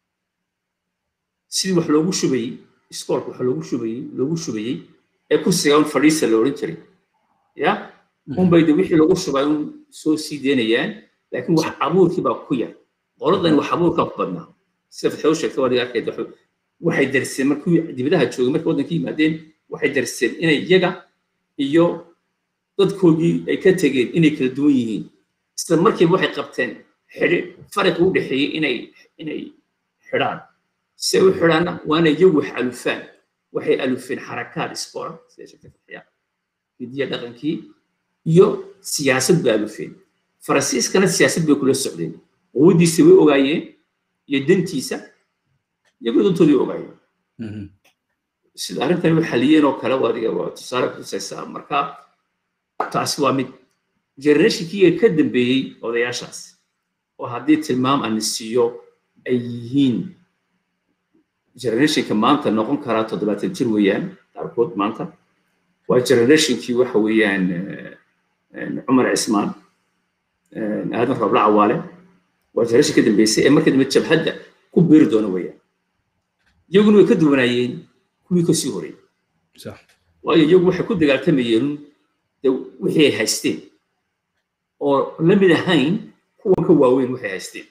sidii wax loogu shubayey iskoolka wax loogu shubayey loogu shubayey ee kursiga un fadhiisa la odhan jiray ya unbay de wixii lagu shubay un soo sii deynayaan laakiin wax abuurkii baa ku yar qoladan wax abuurkaa ku badnaa sida fatxo u sheegta waadiga arkayd waxay darseen markii dibadaha joogay markay waddanka yimaadeen waxay darseen inay iyaga iyo dadkoodii ay ka tegeen inay kala duwan yihiin isla markiiba waxay qabteen xidhi fariqi u dhexeeyey inay inay xidhaan si ay u xidhaanna waana iyagu wax alufaan waxay alufeen xarakaad isboora sida sheegtay fatxiya hidiya dhaqankii iyo siyaasad bay alufeen faransiiskana siyaasad bay kula socdeen quwadiisa way ogaayeen iyo dantiisa iyagoo dantoodii ogaayeen sida arrintan way xaliyeen oo kale adiga waa tusaale kutusaysaa marka taasi waa mid generationkii ka dambeeyey odayaashaas oo haddii tilmaam aan siiyo ay yihiin generationka maanta noqon karaa toddobaatan jir weeyaan qaarkood maanta waa generationkii waxa weeyaan cumar cismaan aadan roobla cawaale waa generation ka dambeysay ee marka dambe jabhadda ku beeri doona weeyaan iyaguna way ka duwanaayeen kuwii kasii horeeyey waayo iyagu waxay ku dagaaltamayeen de wixii ay haysteen oo la mid ahayn kuwa ka waaweyn waxay haysteen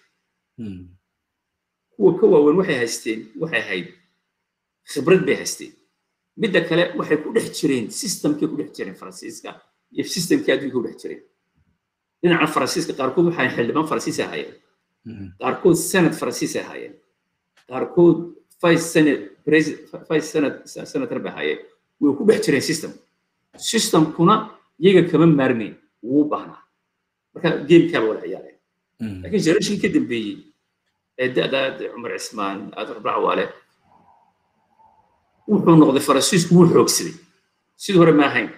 kuwa ka waaweyn waxay haysteen waxay ahayd khibrad bay haysteen midda kale waxay ku dhex jireen systemkay ku dhex jireen faransiiska iyo systemkii adduunka ku dhex jireen dhinaca faransiiska qaarkood waxay xildhibaan faransiis ahaayeen qaarkood senate faransiis ahaayeen qaarkood vice senate vice senate senator bay ahaayeen way ku dhex jireen system systemkuna iyaga kama maarmeyn wuu baahnaa marka gamekaaba wada ciyaareen laakiin generation ka dambeeyey ee da'daad cumar cismaan aadar bacwaale wuxuu noqday faransiisku wuu xoogsaday sidii hore ma ahayn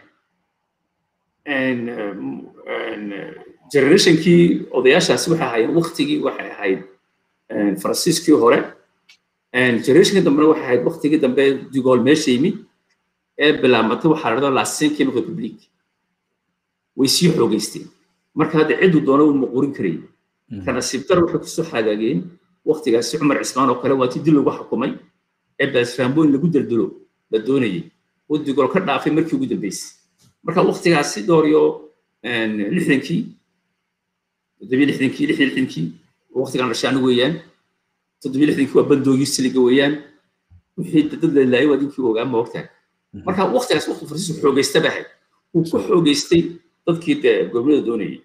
generationkii odayaashaasi waxay ahaayeen waktigii waxay ahayd faransiiskii hore generationka dambena waxay ahayd waktigii dambe digool meesha yimid ee bilaabmatay waxaa la dhahdaa la cinquième république way sii xoogeysteen marka hadda ciddu doona uu maquurin karayay ka nasiib dar waxay kusoo xagaageen waktigaasi cumar cismaan oo kale waa tii dil lagu xukumay ee baasfaambooyin lagu daldalo la doonayay oo digool ka dhaafay markii ugu dambeysay marka waktigaasi dhowr iyo lixdankii toddobiyo lixdankii lix iyo lixdankii waktigan dhashaani weeyaan toddobiyo lixdankii waa bandoogii siliga weeyaan wixii dad la laayay waa dinkii ogaa ma ogtahay marka waktigaas wakti faransiisku xoogaysta ba ahayd uu ku xoogaystay dadkii dee gobolada doonayay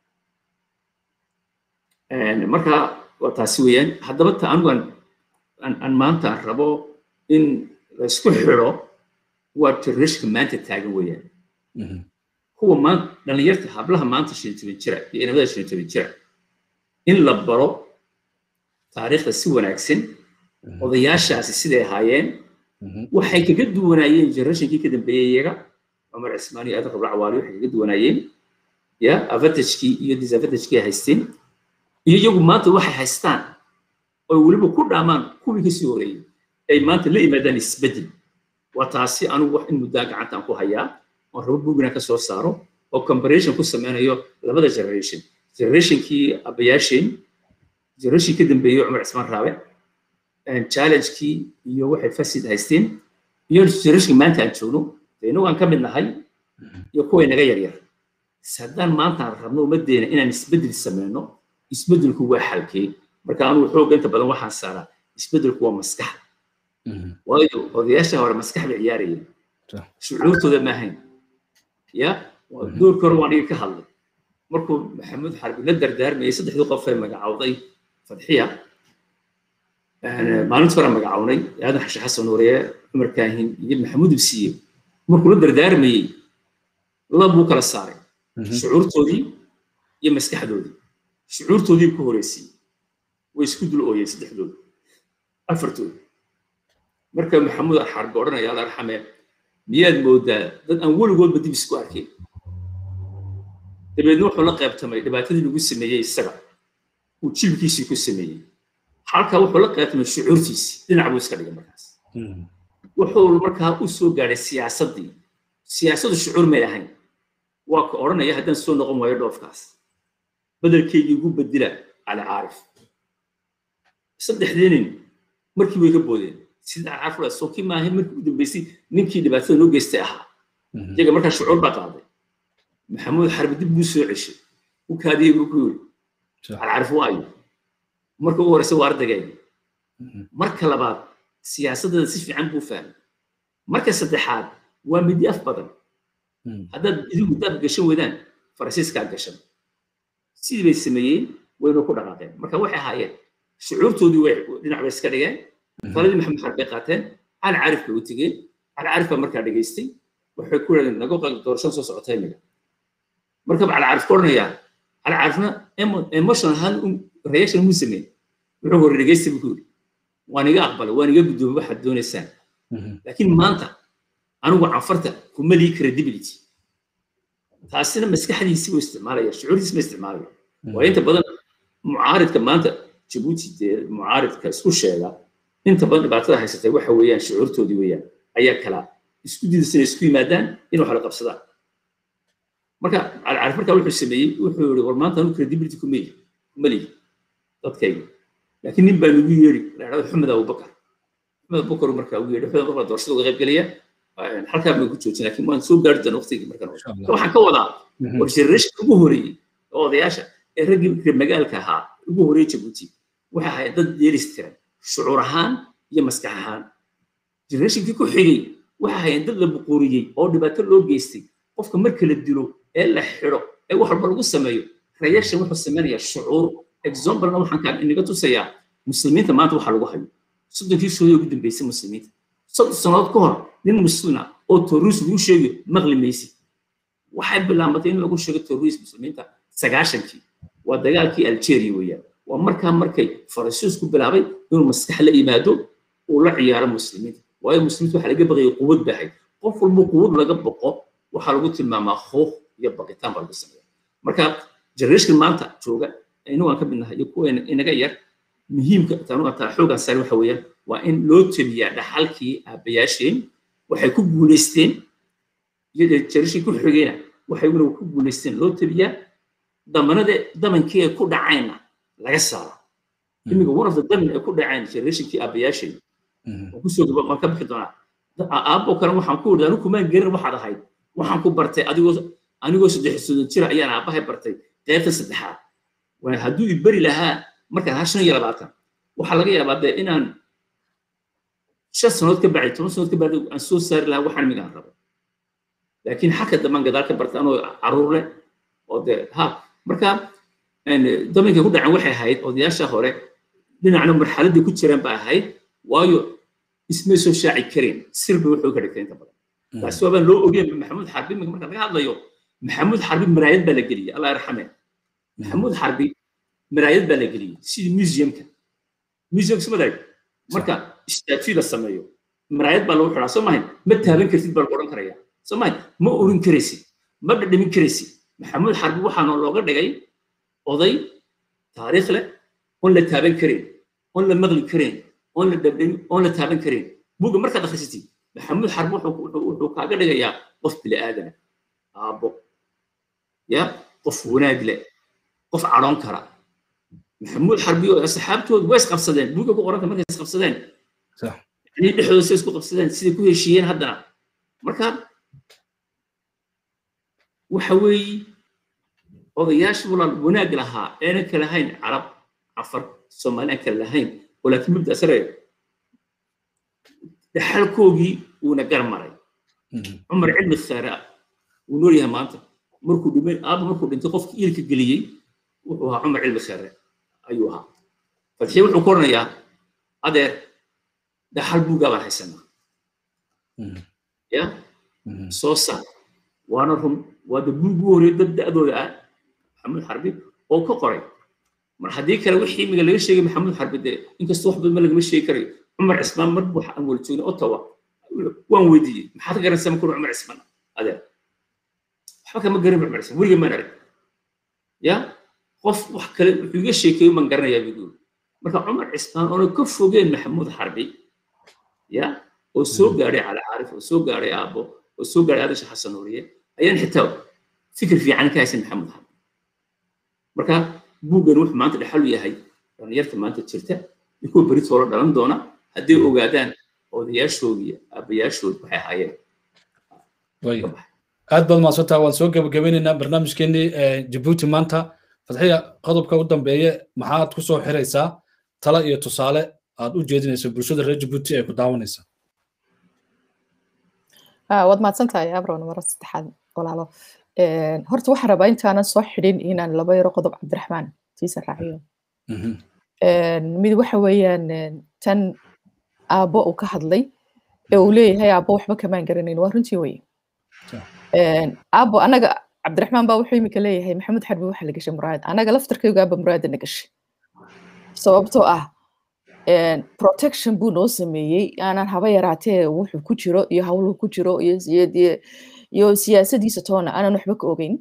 marka waa taasi weeyaan haddaba ta anigu aan maanta aan rabo in laysku xidho waa generationka maanta taagan weeyaan kuwa maanta dhallinyarta hablaha maanta shan toban jira iyo inamada shan toban jira in la baro taariikhda si wanaagsan odayaashaasi siday ahaayeen waxay kaga duwanaayeen generationkii ka dambeeyey iyaga cumar cismaan iyo aadan rabla cawaali waxay kaga duwanaayeen ya avantajkii iyo disadvantajkii ay haysteen iyo iyagu maanta waxay haystaan oo weliba ku dhaamaan kuwii kasii horeeyey ay maanta la yimaadaan isbeddel waa taasi anigu wax in muddaa gacantaan ku hayaa oon rabo bugina ka soo saaro oo comparison ku sameynayo labada generation generationkii abayaasheen generation ka dambeeyey cumar cismaan raabe challengekii iyo waxay fasid haysteen iyo generationka maanta aan joogno de inagu aan ka mid nahay iyo kuway naga yaryar haddaan maanta aan rabno ummaddeena inaan isbeddel sameyno isbeddelku waa xalkee marka anugu xooga inta badan waxaan saaraa isbeddelku waa maskaxda waayo odayaasha hore maskax bay ciyaarayeen shucuurtooda ma ahayn ya doorkii hore waan dhiga ka hadlay markuu maxamuud xarbi la dardaarmayay saddexdii qof ee magacawday fadxiya maalintii hore magacawnay aadan xashe xasan nuuriye cumar kaahin iyo maxamuud ibsiye markuu la dardaarmayey labuu kala saaray shucuurtoodii iyo maskaxdoodii shucuurtoodii ku horeysiiyey way isku dul ooyeen saddexdooda afartooda marka maxamuud xarbi odhanaya alla arxame miyaad moodaa dad aan weligoodba dib isku arkin dabeedna wuxuu la qaybtamay dhibaatadii lagu sameeyey isaga uu jilbkiisii ku sameeyey halkaa wuxuu la qaybtamay shucuurtiisii dhinac buu iska dhigay markaas wuxuu markaa u soo gaadhay siyaasaddii siyaasaddu shucuur may ahayn waa ka odhanaya haddaan soo noqon waayo dhoofkaas bedelkeygii ugu bedila cali caarif saddexdii nin markii way ka boodeen sida caarif la soo kii maahay markii ugu dambeysay ninkii dhibaatada noo geystay ahaa iyaga markaa shucuur baa qaaday maxamuud xarbi dib buu soo ceshay u kaadiyey buu ku yiri alcarif waayo marka ugu horeysa waa ardaygeedi marka labaad siyaasaddeeda si fiican buu fahmay marka saddexaad waa midi af badan haddaad idigu daad gashan weydaan faransiiskaa gashan sidii bay sameeyeen waynu ku dhaqaaqeen marka waxay ahaayeen shucuurtoodii way dhinac bay iska dhigeen faladii maxamed xarb bay qaateen cali carif bay u tegeen cali carif baa markaa dhegaystay waxay ku yidhahdeen nago doorashan soo socota imiga marka cali carif ku odhanayaa cali carifna emotional ahaan reaction muu sameeyey wuxuu hore dhegaystay buu ku yidhi waan iga aqbalay waan iga guddoomay waxaad doonaysaan laakiin maanta anigu canfarta kuma lii credibility taasina maskaxdiisi buu isticmaalaya shucuurtiisi ma isticmaalaya waa inta badan mucaaridka maanta jabuuti dee mucaaridka isku sheega inta badan dhibaatada haysatay waxa weeyaan shucuurtoodii weeyaan ayaa kala isku diidaysa inay isku yimaadaan in wax la qabsadaan marka calcarif markaa wuxuu sameeyey wuxuu yihi war maanta anu credibility kuma lihi kuma lihi dadkayga laakiin nin baa nagu yeeri la dhahdo xumed abubakar xumed abubakar markaa ugu yeedhi xumed abubakar doorashada uga qayb gelaya halkaa baan ku joojin laakiin waan soo gaari doona waqtigii markaan waxaan ka wadaa war generation ugu horeeyey oo odayaasha ee raggii magaalka ahaa ugu horeeyey jabuuti waxay ahayd dad yeelistiran shucuur ahaan iyo maskax ahaan generationkii ku xigay waxay ahayd dad la buquuriyey oo dhibaato loo geystay qofka marka la dilo ee la xidho ee wax walba lagu sameeyo reaction wuxuu samaynayaa shucuur examplena waxaan kaan inaga tusayaa muslimiinta maanta waxaa lagu hayo soddonkii shooday ugu dambeysay muslimiinta soddon sannadood ka hor nin muslina oo terroris lagu sheegayo maqli maysid waxay bilaabatay in lagu sheego terroris muslimiinta sagaashankii waa dagaalkii algeria weeyaan waa markaa markay faransiisku bilaabay inuu maskax la yimaado uu la ciyaaro muslimiinta waayo muslimiinta waxaa laga baqayay quwad baahay qof walba quwad laga baqo waxaa lagu tilmaamaa huuq iyo baqitaan baa lagu sameeya marka generation maanta jooga inagu aan ka mid nahay iyo kuwa inaga yar muhiimka tanu taa xoogan sare waxa weeyaan waa in loo tabiyaa dhaxalkii aabbayaasheen waxay ku guulaysteen iyo generation ku xigayna waxay weliba ku guulaysteen loo tabiyaa damanada damankii ay ku dhacayna laga saaro imiga one of the daman ay ku dhaceen generationkii aabbayaasheen waan kusoo gaba waan ka bixi doonaa aabbo kale waxaan ku wada anigu kumaan gerin waxaad ahayd waxaan ku bartay adigoo anigoo saddex soddon jira ayaan aabbahay bartay qaybta saddexaad waa hadduu i beri lahaa markaan ha shan iyo labaatan waxaa laga yaabaa dee inaan shan sanood ka bacay toban sanood ka bacday aan soo saari lahaa waxaan migaan rabo laakiin xagka dambaan gadaal ka bartay anoo caruur leh oo dee ha marka daminkay ku dhaceen waxay ahayd odayaasha hore dhinacna marxaladdii ku jireen ba ahayd waayo ismay soo shaaci kareen sirba wuxuu ka dhigtay inta badan taasi waabaan loo ogeyn maxamuud xarbi marka laga hadlayo maxamuud xarbi maraayad baa la geliyey allah yarxame maxamuud xarbi maraayad baa la geliyey sidii museumka museumka suma daag marka statue la sameeyo maraayad baa lagu xiraa soo mahayn ma taaban kartid baa lagu odhan karaya soo mahayn ma orin karaysid ma dhadhamin karaysid maxamuud xarbi waxaana looga dhigay oday taariikh leh oon la taaban karin oon la maqli karin oon la dhadhamin oon la taaban karin buga markaad akhrisatid maxamuud xarbi wuxuu kaaga dhigayaa qof bini aadana aabbo ya qof wanaag leh qof cadhoon kara maxamuud xarbi oo asxaabtoodu way isqabsadeen buuga ku qoranta markay isqabsadeen yani dhexdooda say isku qabsadeen siday ku heshiiyeen haddana marka waxa weeye odayaasha walaal wanaag lahaa aanan kala lahayn carab cafar soomaali aan kala lahayn oo laakiin mabda sare dhaxalkoogii uuna gar maray cumar cilmi khaara wuu nool yahay maanta markuu dhimay aaba markuu dhintay qofkii iilka geliyey wuxuu ahaa cumar cilmi khaare ayuu ahaa fadxiye wuxuu ku oranayaa adeer dhaxal buugaa baan haysanaa ya soo saar waana run waa da buugu horey dad da'dooda ah maxamuud xarbi oo ka qoray mar haddii kale wixii imiga laga sheegay maxamuud xarbi dee inkastoo wax badan ma lagama sheegi karayo cumar cismaan mar waxa aan wala joognay ottawa waan weydiiyey maxaad garanaysaa markuu cumar cismaan adeer waxba kama garan cumar cismaan weliga maan arag ya qof wax kale wuxuu iga sheekeeyo baan garanayaa buu marka cumar cismaan oona ka fogeen maxamuud xarbi ya oo soo gaadhay cali caarif oo soo gaadhay aabbo oo soo gaadhay adasha xasan nuuriye ayaan xitaa fikir fiican ka haysan maxamuud xarbi marka buuggan wuxuu maanta dhexalu yahay dhalinyarta maanta jirta iyo kuwa beri toolo dhalan doona hadday ogaadaan odayaashoodii aabbayaashood waxay ahaayeen aad baad maadsantaa waan soo gabagabeynaynaa barnaamijkeenii jabuuti maanta fadxiya qodobka u dambeeye maxaad ku soo xiraysaa tala iyo tusaale aad u jeedinayso bulshada reer jabuuti ee ku daawanaysa waad mahadsan tahay abron mara saddexaad walaalo horta waxaan rabaa intaanan soo xidhin inaan laba yaro qodob cabdiraxmaan tiisa raaciyo mid waxa weeyaan tan aabbo uu ka hadlay ee uu leeyahay aabbo waxba kamaan garanayn waa runtii weye aabbo anaga cabdiraxmaan baa wuxuu imika leeyahay maxamed xarbi waxa la gashay muraayad anaga laftarkaygu aaba muraayada na gashay sababtoo ah protection buu noo sameeyey aanan haba yaraatee wuxuu ku jiro iyo hawluhu ku jiro iyo siyaasadiisa toona aanan waxba ka ogeyn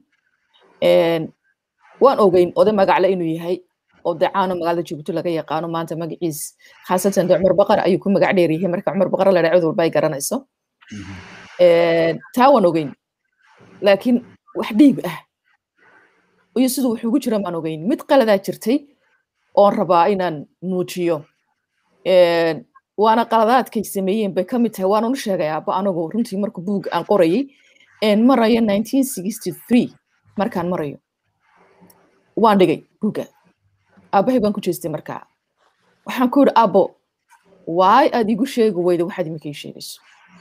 waan ogeyn oday magacle inuu yahay oo dee caano magaalada jabuuti laga yaqaano maanta magaciis khaasatan de cumar baqar ayuu ku magac dheer yahay marka cumar baqar la dhaca cid walba ay garanayso taa waan ogeyn laakiin wax dhiib ah iyo siduu wuxuu ugu jira maan ogeyn mid qaladaa jirtay oon rabaa inaan muujiyo waana qaladaadkay sameeyeen bay ka mid tahay waanunu sheegay aabba anagu runtii marka buug aan qorayay marayo nineteen sixty three markaan marayo waan dhigay buugga aabbahay baan ku jeestay markaa waxaan ku yidhi aabbo waay aad igu sheegi weyda waxaad iminka ii sheegayso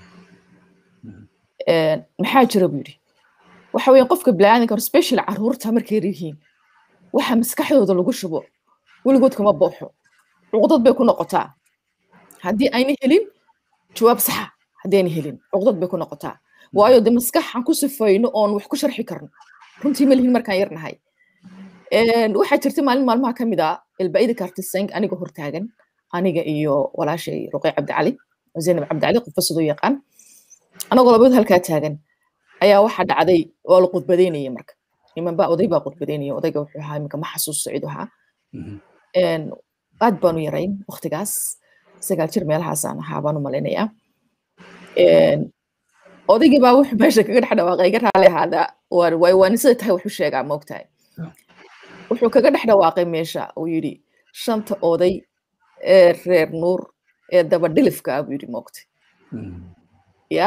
maxaa jira buu yidhi waxa weeye qofka biniaadanka special caruurta markay yihiin waxa maskaxdooda lagu shubo weligood kama booxo cuqdad bay ku noqotaa haddii ayna helin jawaab saxa haddii ayna helin cuqdad bay ku noqotaa waayo de maskaxan ku sifayno oon wax ku sharxi karno runtii ma lihin markaan yarnahay waxaa jirta maalin maalmaha ka mid a elbaida kartiseng aniga hortaagan aniga iyo walaashay ruqey cabdicali zaynab cabdicali qofba sidoo yaqaan anagoo labadood halkaa taagan ayaa waxaa dhacday waa la qudbadeynaya marka niman baa oday baa qudbadeynaya odayga wuxuu ahaa iminka ma xasuusto cidu ahaa aad baanu yarayn waktigaas sagaal jir meelahaasaan ahaa baan u malaynayaa odaygii baa wuxuu meesha kaga dhex dhawaaqay iga raali ahaada waay waani sida tahay waxu sheegaa moogtahay wuxuu kaga dhex dhawaaqay meesha uu yidhi shanta oday ee reer nuur ee dabadhilifka ah buu yidhi moogtay ya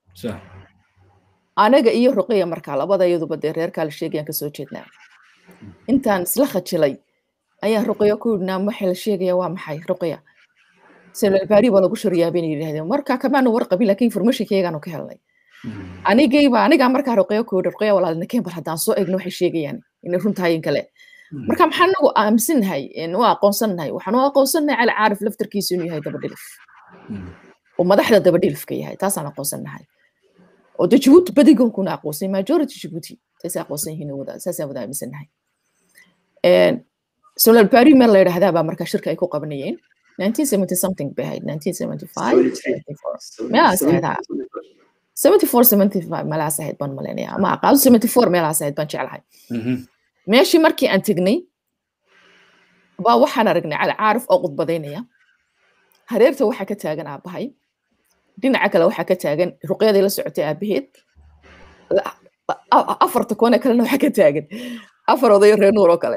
anaga iyo ruqiya markaa labada iyaduba dee reerkaa la sheegayaan kasoo jeednaa intaan isla khajilay ayaan ruqiya ku yidhnaa waxay la sheegaya waa maxay ruqiya selbaari baa lagu shariyaa bayna yidhahdeen marka kamaanu warqabin laakiin informationkayagaanu ka helnay anigayba anigaa markaa ruqiya ku yidhi ruqiya walaalnakeen bal haddaan soo eegno waxay sheegayaan inay runtahayin kale marka maxaan anagu aaminsannahay u aqoonsannahay waxaan u aqoonsannahay cali caarif laftarkiisu inuu yahay dabadhilif oo madaxda dabadhilifka yahay taasaan aqoonsannahay oo de jibuuti badigonkuna aqoonsan majority jibuuti taas aqoonsan yihiin wada saasaan wada aaminsannahay solal bari meel la yidhaahdaa baa markaa shirka ay ku qabanayeen 1970 something bay ahayd 1975 meelaas ahayd ha 74 75 meelaas ahayd baan malaynayaa ama aqaado 74 meelaas ahayd baan jeclahay meeshii markii aan tegnay baa waxaan aragnay cali caarif oo qudbadaynaya hareerta waxaa ka taagan aabbahay dhinaca kale waxaa ka taagan ruqyadii la socotay aabaheed afarta koone kalena waxaa ka taagan afar odayo reer nuur oo kale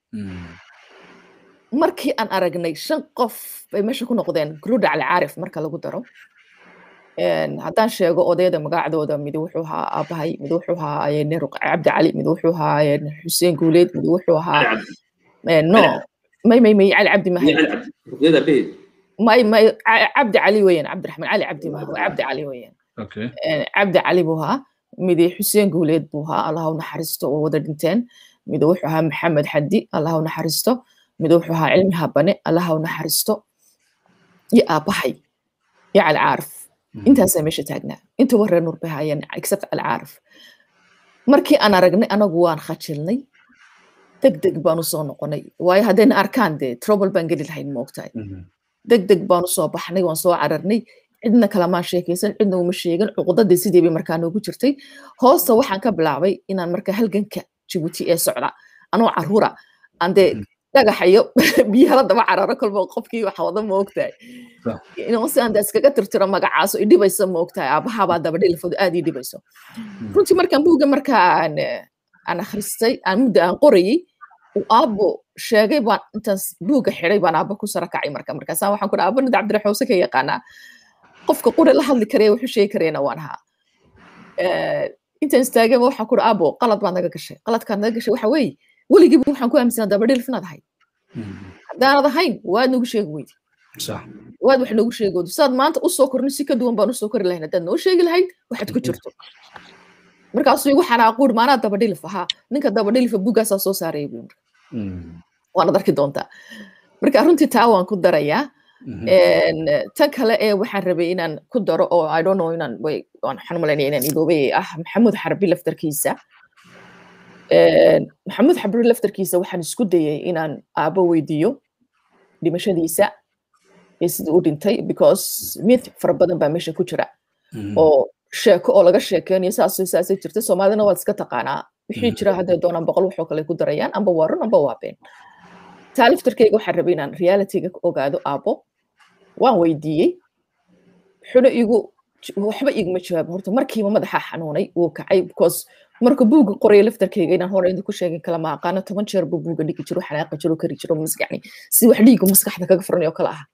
markii aan aragnay shan qof bay meesha ku noqdeen gruda cali caarif marka lagu daro haddaan sheego odayada magacdooda mid wuxuu ahaa aabahay mid wuxuu ahaa cabdi cali mid wuxuu ahaa xuseen guuleed mid wuxuu ahaa no may may may cali cabdi mahay may may cabdi cali weeyaan cabdiraxmaan cali cabdi mahay waa cabdi cali weeyaan cabdi cali buu ahaa midi xuseen guuleed buu ahaa allah u naxariisto oo wada dhinteen mid wuxuu ahaa maxamed xaddi allah u naxariisto mid wuxuu ahaa cilmi habane allah u naxariisto iyo aabahay iyo cali caarif intaasaa meesha taagnaa intuba reer nuur bay haayeen except cali caarif markii aan aragnay anagu waan khajilnay deg deg baan usoo noqonay waayo haddayna arkaan dee trouble baan geli lahayn moogtahay deg deg baan usoo baxnay waan soo cararnay cidna kalamaan sheekaysan cidna uma sheegan cuqdadii sidii bay markaa noogu jirtay hoosta waxaan ka bilaabay inaan markaa halganka jibuuti ee socda anoo caruura aan dee dhagaxayo biyahala daba cararo kolba qofkii waxa wada moogtahay si aan iskaga tirtiro magacaaso idhibayso moogtahay aabahabaa daba dhilfoodu aad ii dhibayso runtii markaan buugga markaa aan aan akhristay aan muddo aan qorayey uu aabbo sheegay baan intaan buugga xiday baan aabbo ku sara kacay marka markaasaan waxaan ku aabbo nida cabdiraxuuse ka yaqaanaa qofka qure la hadli karaya wuxuu sheegi karayana waan ahaa intaan istaagaba waxaan ku aabbo qalad baad naga gashay qaladkaad naga gashay waxa weeye weligiiba waxaan ku aaminsanaa dabadhilf inaad ahayd haddaanad ahayn waad nagu sheegi weydi waad wax nagu sheegi weydi saad maanta usoo korno si ka duwan baan usoo kori lahayn haddaad noo sheegi lahayd waxaad ku jirto markaasuu igu xanaaquur maanaa dabadhilif ahaa ninka dabadhilifa buggaasaa soo saaraya bu waanad arki doontaa marka runtii taa waan ku darayaa tan kale ee waxaan rabay inaan ku daro oo i don't know inaan waxaan malaynaya inaan idoobay ah maxamuud xarbi laftarkiisa maxamuud xarbi laftarkiisa waxaan isku dayay inaan aabo weydiiyo dhimashadiisa iyo sidii u dhintay because mid fara badan baa meesha ku jira oo sheeko oo laga sheekeynayo saas saasay jirta soomaalidana waad iska taqaanaa wixii jira hadday doonaan boqol waxoo kale ku darayaan amba waa run amba waa been taa laftarkeyga waxaan rabay inaan realityga ogaado aabo waan weydiiyey wuxuna igu waxba iguma jawaab horta markiiba madaxa xanuunay wuu kacay because marka buugga qoraya laftarkeyga inaan hore idinku sheegin kala ma aqaano toban jeer buu buugga dhigi jiro xanaaqi jiro kari jiro maskaxni si wax dhiigu maskaxda kaga furanayo kala ah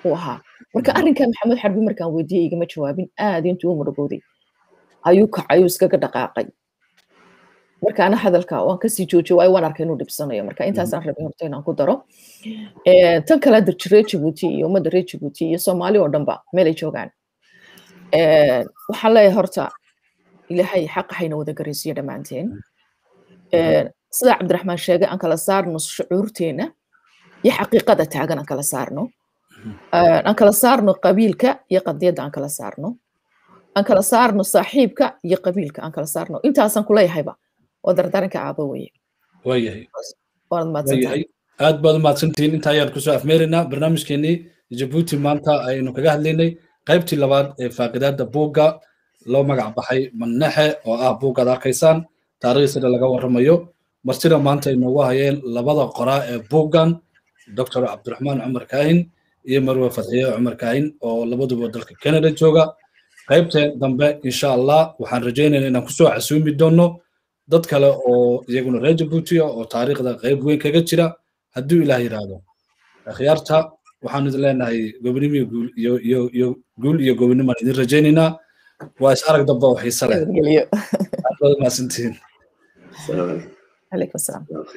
uu ahaa marka arrinkan maxamed xarbi markaan weydiiyey igama jawaabin aad intuu u murugooday ayuu kacayuu iskaga dhaqaaqay markaana hadalka waan kasii joojiyo waayo waan arkay inuu dhibsanayo marka intaasaan rabay horta inaan ku daro tan kale darji reer jabuuti iyo ummadda reer jabuuti iyo soomaali oo dhanba meelay joogaan waxaan leeyahay horta ilaahay xaqa hayna wada garaysiyo dhammaanteen sida cabdiraxmaan sheegay aan kala saarno shucuurteena iyo xaqiiqada taagan aan kala saarno aan kala saarno qabiilka iyo qadiyadda aan kala saarno aan kala saarno saaxiibka iyo qabiilka aan kala saarno intaasaan kuleeyahayba oo dardaaranka aaba weye waayahay waanad mahadsantahay aad baad umahadsantihiin inta ayaan kusoo afmeeraynaa barnaamijkeenii jabuuti maanta aynu kaga hadlaynay qaybtii labaad ee faaqidaada buugga loo magac baxay mannexe oo ah buuggaad arkaysaan taariikhsida laga warramayo martida maanta ay noogu hayeen labada qoraa ee buuggan dr cabdiraxmaan cumar kaahin iyo marwe fadxiye cumar kaahin oo labaduba dalka canada jooga qaybteen dambe insha allah waxaan rajaynayna inaan kusoo casuumi doono dad kale oo iyaguna reer jabuutiya oo taariikhda qayb weyn kaga jira hadduu ilaah yidhaahdo akhyaarta waxaan idin leenahay gobonimo iyo guul iyo gobonimaan idin rajaynaynaa waa is arag damba oo xiise leh aad baad umahadsantihiin عليكم السلام